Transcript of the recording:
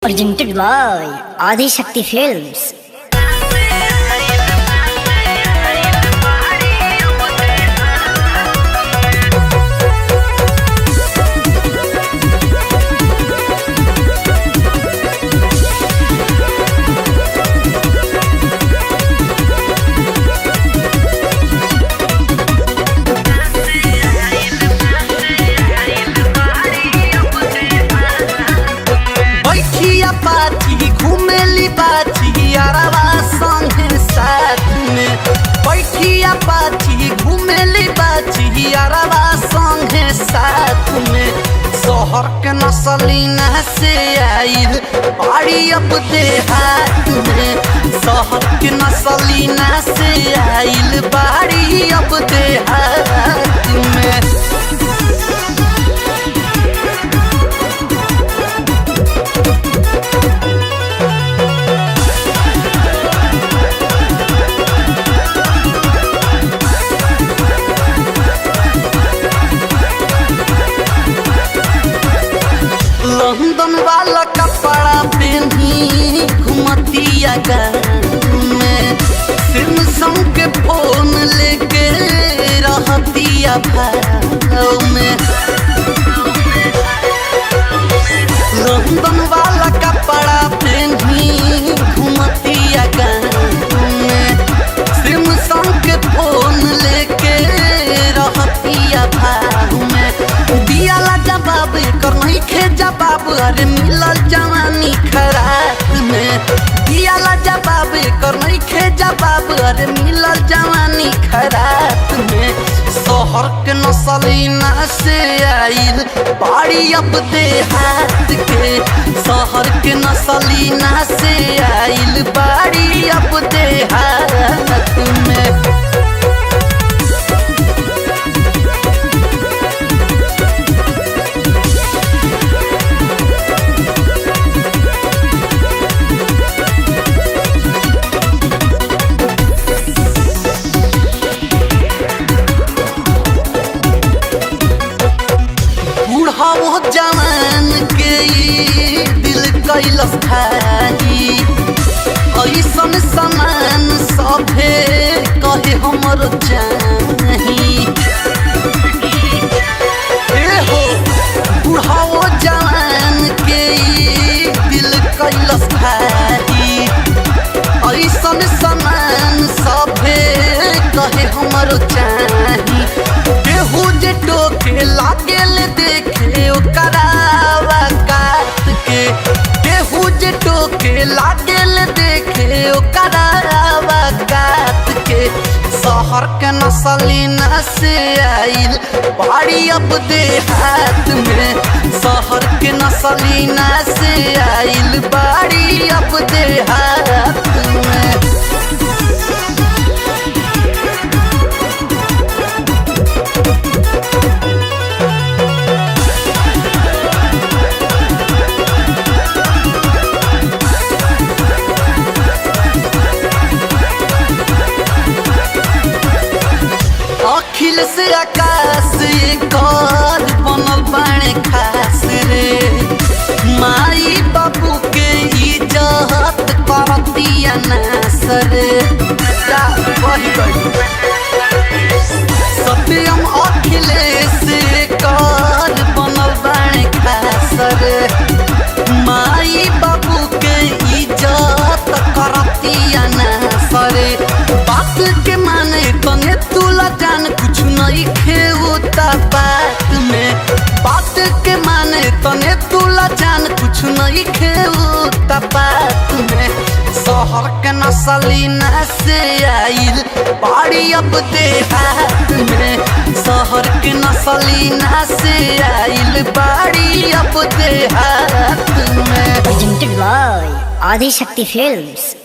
Presented by Adi Shakti Films. बैठिया पाछी घुमेली बाछी अरवा संगे साथ में बैठिया पाछी घुमेली बाछी अरवा संगे साथ में शहर के नसलीना से आइल बाड़ी अब देहात में शहर के नसलीना से आइल बाड़ी अब देहात में लंदन वाला कपड़ा पहनी घुमतिया में सिमसंग के फोन लेके रहतिया भाव में लंदन वाला कपड़ा पहनी घुमतिया में सिमसंग के फोन लेके रहतिया भाव में दियाला जवाब कर नहीं खे जवाब अरे मिलल जवानी खराब में दियाला जवाब कर नहीं खे जवाब अरे मिलल जवानी खराब में शहर के नसलीना से आइल बाड़ी अब देहात के शहर के नसलीना से आइल बाड़ी अब देहात में बूढ़ाओ जवान के ई दिल कैलस खाई ऐसन समान सभे कहे हमर चाही ए हो बूढ़ाओ जवान के ई दिल कैलस खाई ऐसन समान सभे कहे हमर चाही केहू जे टोके लागेल देखे ओकरावा काट के केहू जे टोके लागेल देखे ओकरावा काट के शहर के नसलीना से आइल बाड़ी अब देहात में शहर के नसलीना से आइल बाड़ी अब देहात में अखिल से आकाश कर बनल बाणे खास रे माई बाबू के इज्जत करतिया नास रे जा वही गई सत्यम अखिलेश कर बनल बाणे खास रे माई बाबू के इज्जत करतिया नास रे बात के माने तने तुला जान कुछ नहीं खेवता बात में बात के माने तने तुला जान कुछ नहीं खेवता बात में शहर के नसलीना से आइल बाड़ी अब देहात में शहर के नसलीना से आइल बाड़ी अब देहात में Presented by Adi Shakti Films.